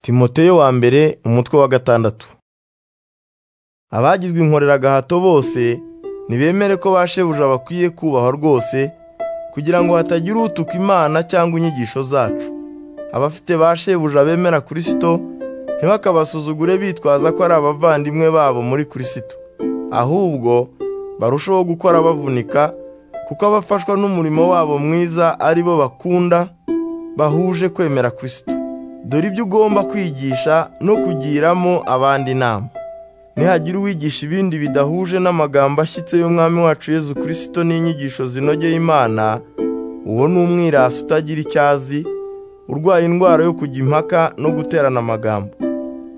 timoteyo wa mbere umutwe wa gatandatu abagizwe inkoreragahato bose ntibemere ko ba shebuja bakwiye kubahwa rwose kugira ngo hatagira utuka imana cyangwa inyigisho zacu abafite ba shebuja bemera kirisito ntibakabasuzugure bitwaza ko ari abavandimwe babo muri kirisito ahubwo barushaho gukora bavunika kuko abafashwa n'umurimo wabo mwiza ari bo bakunda bahuje kwemera kirisito dore ibyo ugomba kwigisha no kugiramo abandi inama nihagira uwigisha ibindi bidahuje n'amagambo ashyitse y'umwami wacu Yezu kirisito n'inyigisho zinogeye imana uwo ni umwirasi utagira icyo azi urwaye indwara yo kujya impaka no guterana amagambo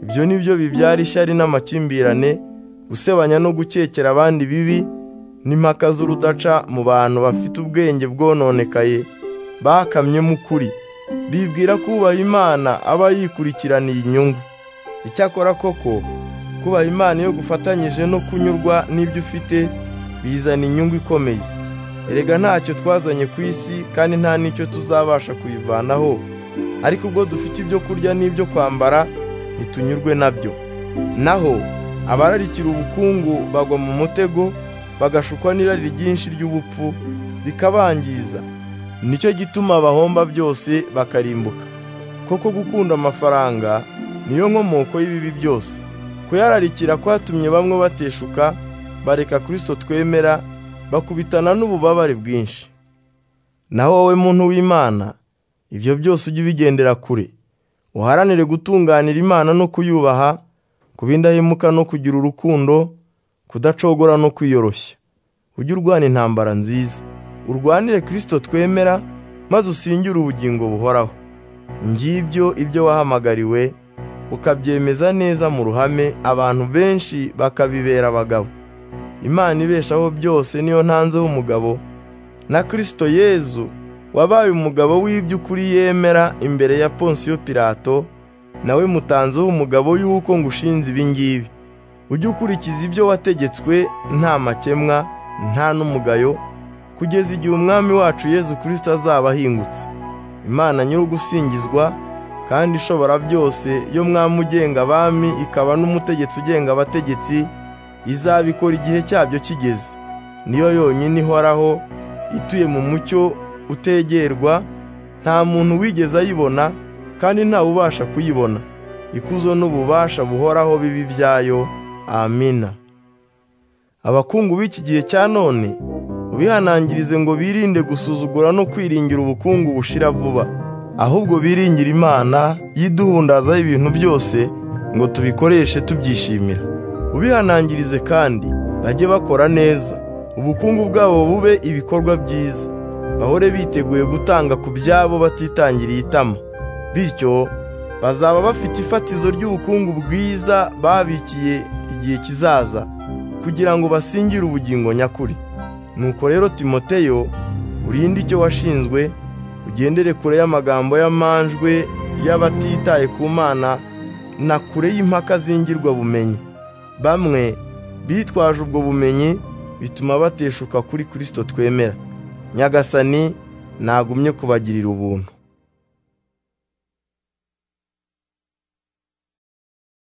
ibyo ni byo bibyara ishyari n'amakimbirane gusebanya no gukekera abandi bibi n'impaka z'urudaca mu bantu bafite ubwenge bwononekaye bakamyemo ukuri bibwira ko ubaha imana aba yikurikiraniye inyungu icyakora koko kubaha imana iyo gufatanyije no kunyurwa n'ibyo ufite bizana inyungu ikomeye erega ntacyo twazanye ku isi kandi nta n'icyo tuzabasha kuyivanaho ariko ubwo dufite ibyo kurya n'ibyo kwambara ntitunyurwe nabyo naho abararikira ubukungu bagwa mu mutego bagashukwa n'irari ryinshi ry'ubupfu bikabangiza nicyo gituma bahomba byose bakarimbuka koko gukunda amafaranga niyo nkomoko y'ibibi byose kuyararikira kwatumye bamwe bateshuka bareka kirisito twemera bakubitana n'ububabare bwinshi naho wowe muntu w'imana ibyo byose ujye ubigendera kure uharanire gutunganira imana no kuyubaha kuba indahemuka no kugira urukundo kudacogora no kwiyoroshya ujye urwana intambara nziza urwanire kirisito twemera maze usingire ubugingo buhoraho ngibyo ibyo wahamagariwe ukabyemeza neza mu ruhame abantu benshi bakabibera abagabo imana ibeshaho byose niyo ntanzeho umugabo na kirisito yezu wabaye umugabo w'iby'ukuri yemera imbere ya ponsiyo pirato nawe mutanzeho umugabo y'uko ngushinze ibi ngibi ujye ukurikiza ibyo wategetswe nta makemwa nta n'umugayo kugeza igihe umwami wacu Yezu kirisito azaba ahingutse imana nyir'ugusingizwa kandi ishobora byose yo mwami ugenga abami ikaba n'umutegetsi ugenga abategetsi izabikora igihe cyabyo kigeze niyo yonyine ihoraho ituye mu mucyo utegerwa nta muntu wigeze ayibona kandi ntawe ubasha kuyibona ikuzo n'ububasha buhoraho bibi byayo amina abakungu b'iki gihe cya none ubihanangirize ngo birinde gusuzugura no kwiringira ubukungu bushira vuba ahubwo biringire imana yiduhundazaho ibintu byose ngo tubikoreshe tubyishimira ubihanangirize kandi bajye bakora neza ubukungu bwabo bube ibikorwa byiza bahore biteguye gutanga ku byabo batitangiriye itama bityo bazaba bafite ifatizo ry'ubukungu bwiza babikiye igihe kizaza kugira ngo basingire ubugingo nyakuri nuko rero timoteyo urinde icyo washinzwe ugendere kure y'amagambo y'amanjwe y'abatitaye ku mana na kure y'impaka zingirwa bumenyi bamwe bitwaje ubwo bumenyi bituma bateshuka kuri kirisito twemera nyagasani nagumye kubagirira ubuntu